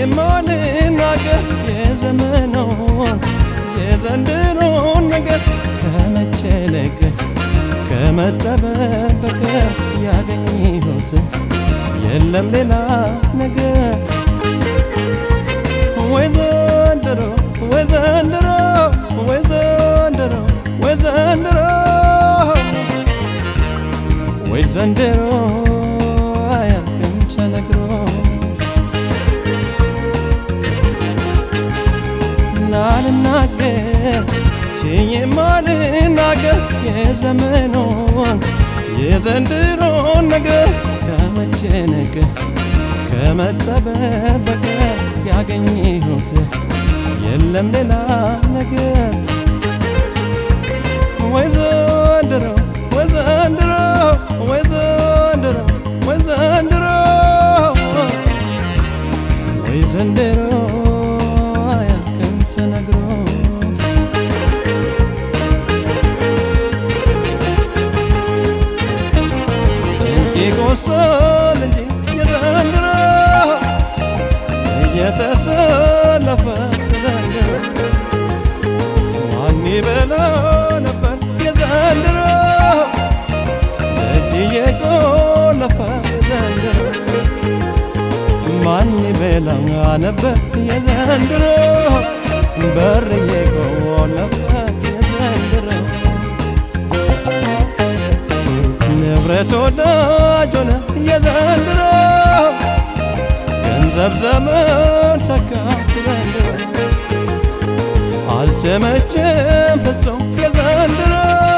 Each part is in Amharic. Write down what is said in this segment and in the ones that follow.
የማልናገር የዘመኑን የዘንድሮን ነገር ከመጨነቅ ከመጠበብ በቀር ያገኘሁት የለም ሌላ ነገር ወይ ዘንድሮ ወይ ዘንድሮ ወይ ዘንድሮ ወይ ዘንድሮ ወይ ዘንድሮ አያልቅም ተነግሮ ናልናገር ችዬ ማልናገር የዘመኑን የዘንድሮን ነገር ከመጨነቅ ከመጠበብ በቀር ያገኘሁት የለም ሌላ ነገር ወይ ዘንድሮ ወይ ዘንድሮ ወይ ዘንድሮ ወይ ዘንድሮ ወይ ዘንድሮ አያልቅም ተነግሮ ጥንት ይቆሰል እንጂ የዘንድሮ እየተሰለፈ ዘንድሮ ማን ይበላ ነበር የዘንድሮ እጅ እየቆለፈ ዘንድሮ ማን ይበላ ነበር የዘንድሮ በር እየቆለፈ የዘንድሮ ንብረት ወዳጅ ሆነ የዘንድሮ ገንዘብ ዘመን ተካ ዘንድሮ አልተመቸም ፍጹም የዘንድሮ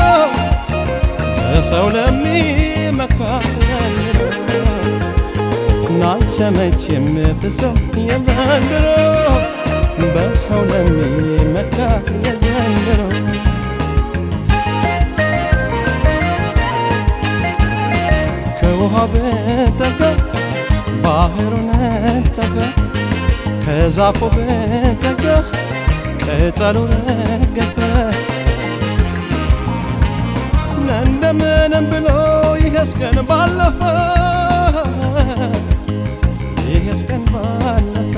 በሰው ለሚመካ ዘንድሮ ናልተመቸም ፍጹም የዘንድሮ በሰው ለሚመካ የዘንድሮ ከውሃ በጠጋ ባህሩ ነጠፈ ከዛፉ በጠጋ ቅጠሉ ረገፈ እንደምንም ብሎ ይሄስ ቀን ባለፈ ይሄስ ቀን ባለፈ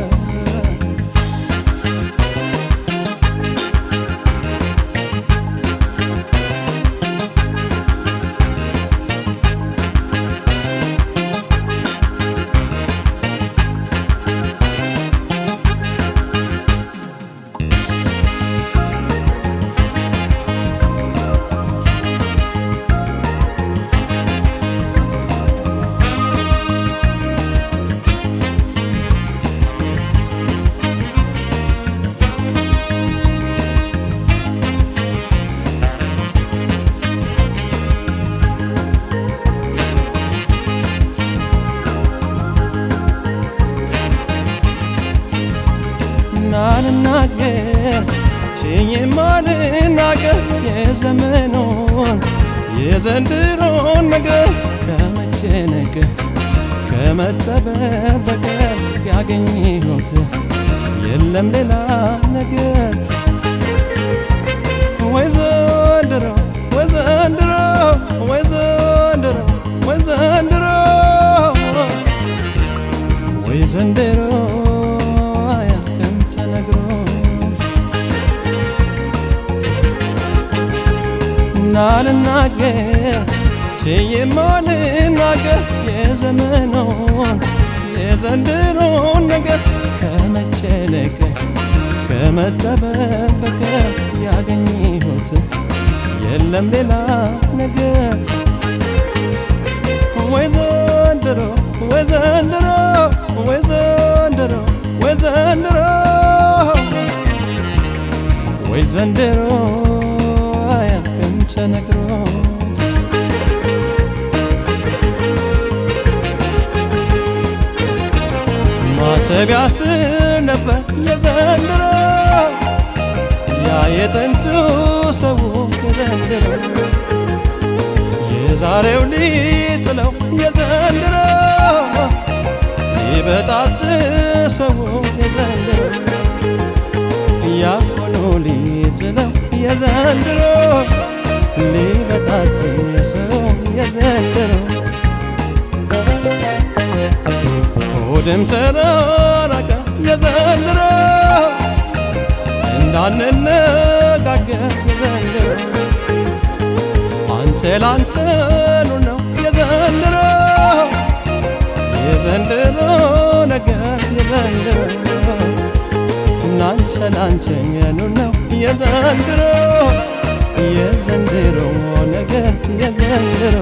ናልናገር ችዬ ማልናገር የዘመኑን የዘንድሮን ነገር ከመጨነቅ ከመጠበብ በቀር ያገኘሁት የለም ሌላ ነገር ወይ ዘንድሮ ወይ ዘንድሮ ወይ ዘንድሮ ወይ ዘንድሮ ወይ ዘንድሮ አያልቅም ተነግሮ ናልናገር ችዬ ማልናገር የዘመኑን የዘንድሮን ነገር ከመጨነቅ ከመጠበብ በቀር ያገኘሁት የለም ሌላ ነገር ወይ ዘንድሮ ወይ ዘንድሮ ወይ ዘንድሮ ወይ ዘንድሮ ወይ ዘንድሮ አያልቅም ተነግሮ ማተቢያ ስር ነበር የዘንድሮ ያ የጥንቱ ሰው የዘንድሮ የዛሬው ሊጥለው የዘንድሮ ሊበጣጥ ሰው የዘንድሮ ያሁኑ ሊጥለው የዘንድሮ ሊበጣጥ ሰው የዘንድሮ ሆድም ተራራቀ የዘ እንዳንነጋገር የዘንድሮ አንተ ላንተኑ ነው የዘንድሮ የዘንድሮ ነገር የዘንድሮ ናንቸ ላንቸኛኑ ነው የዘንድሮ የዘንድሮ ነገር የዘንድሮ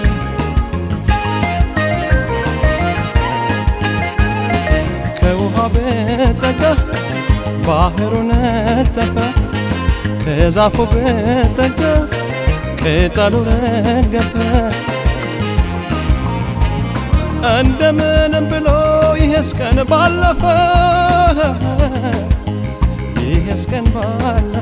ከውሃ በጠጋ ባህሩ ነጠፈ ከዛፉ በጠጋ ቅጠሉ ረገፈ እንደምንም ብሎ ይሄስ ቀን ባለፈ ይሄስ ቀን ባለፈ